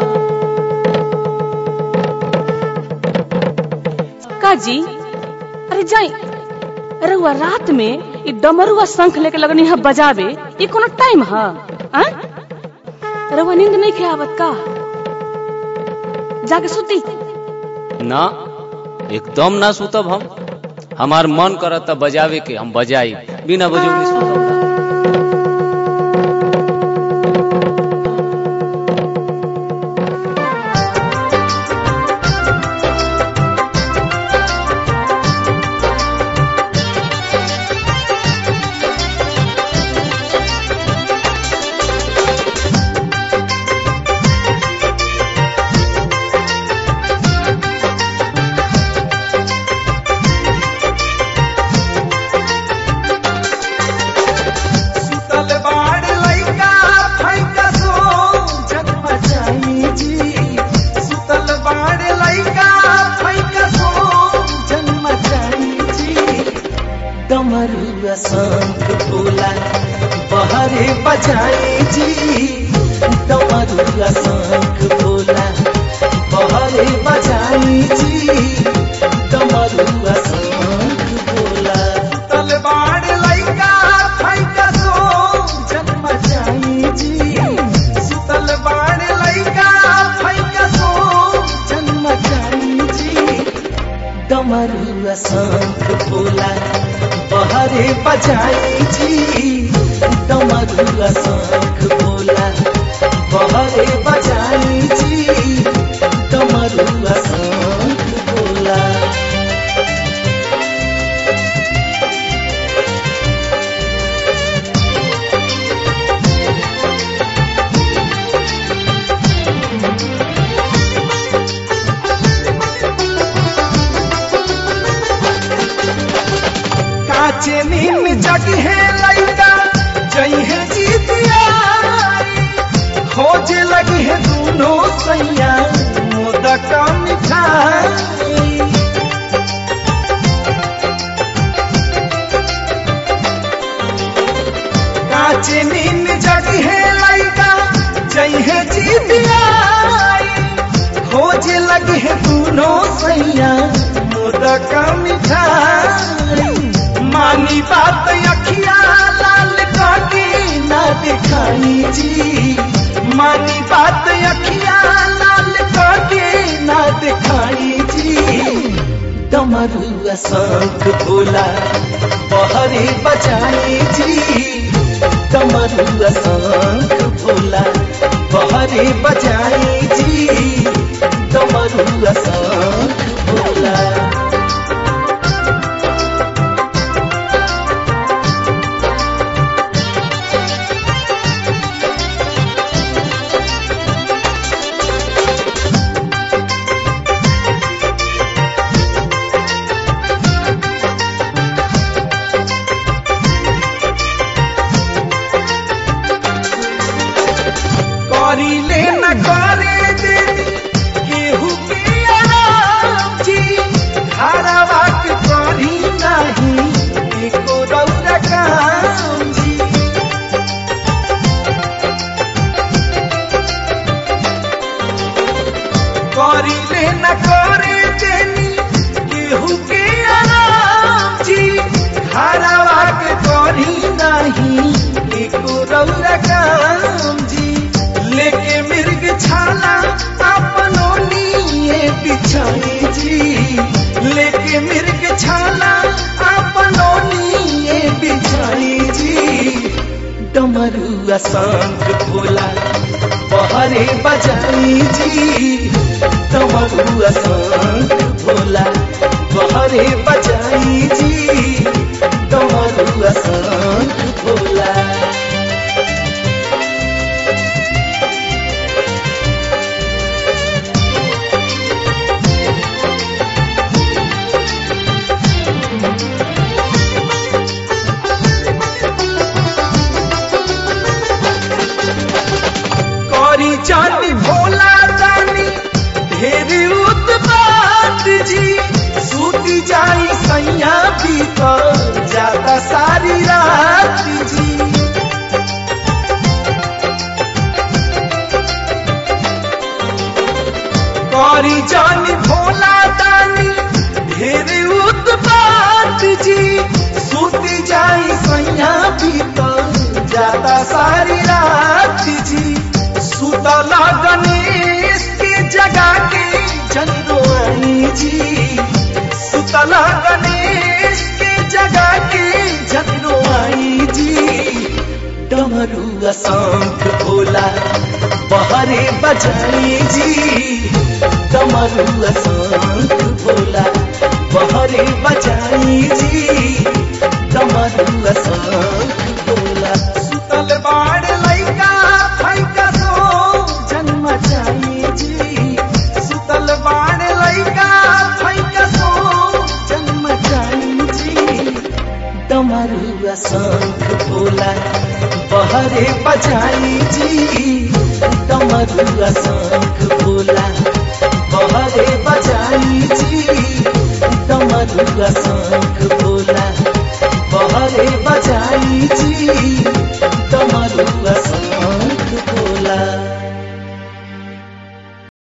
का जी अरे जाई अरे हुआ रात में ई डमरुआ शंख लेके लगनी है बजावे ये कोनो टाइम है आ? अरे हुआ नींद नहीं खे आवत का जाके सुती ना एकदम ना सुतब हम हमार मन करत बजावे के हम बजाई बिना बजौले सुतब ना। सुतल बाड़ लइका फैका सो जन्म जाई जी सुतल बाड़ लइका फैका सो जन्म जाई जी डमरुआ शंख बोला बहरे बजाई जी डमरुआ शंख बोला बहरे बजाई जी डमरुआ शंख बोला सुतल बाड़ लइका फैका सो जन्म जाई जी सुतल बाड़ लइका फैका सो जन्म जाई जी डमरुआ शंख बोला बहरे बजाई जी डमरुआ शंख बोला बहरे बजाई जी डमरुआ शंख बोला काचे नीम जगी है लइका जई है जीतिया खोज लगी है दोनों सैया मोदक मिठाई काचे नीम जगी है लइका जई है जीतिया खोज लगी है दोनों सैया मोदक मिठाई मानी बात अखिया लाल काटी ना दिखाई जी मानी बात अखिया लाल काटी ना दिखाई जी डमरुआ शंख बोला बहरे बजाई जी डमरुआ शंख बोला बहरे बजाई जी डमरुआ शंख बोला करी ले न करे देनी केहू के आराम जी धारावा के करी नहीं एको रौरा काम जी करी ले न करे देनी केहू के आराम जी धारावा के करी नहीं एको रौरा काम जी लेके मिर्ग छाला अपनों लिए बिछाई जी लेके मिर्ग छाला अपनों लिए बिछाई जी डमरुआ शंख बोला बहरे बजाई जी डमरुआ शंख बोला बहरे बजाई जी डमरुआ शंख बोला करी जानी भोला जानी ढेर उत्पात जी सूती जाई सैया भीतर जाता सारी रात जी करी जानी भोला दानी ढेर उत्पात जी सूती जाई सैया बीतल जाता सारी रात जी सुतला गणेश के जगा के जनरोई जी सुतला गणेश के जगा के जनरोई जी डमरू शंख भोला बहरे बजाई जी डमरू शंख भोला बहरे बजाई जी डमरू शंख भोला सुतल बाड़ लैका फैका सो जन्म जाई जी सुतल बाड़ लैका फैका सो जन्म जाई जी डमरू शंख भोला बहरे बजाई जी डमरू शंख भोला बहरे बजाई जी डमरू शंख भोला बहरे बजाई जी डमरू शंख भोला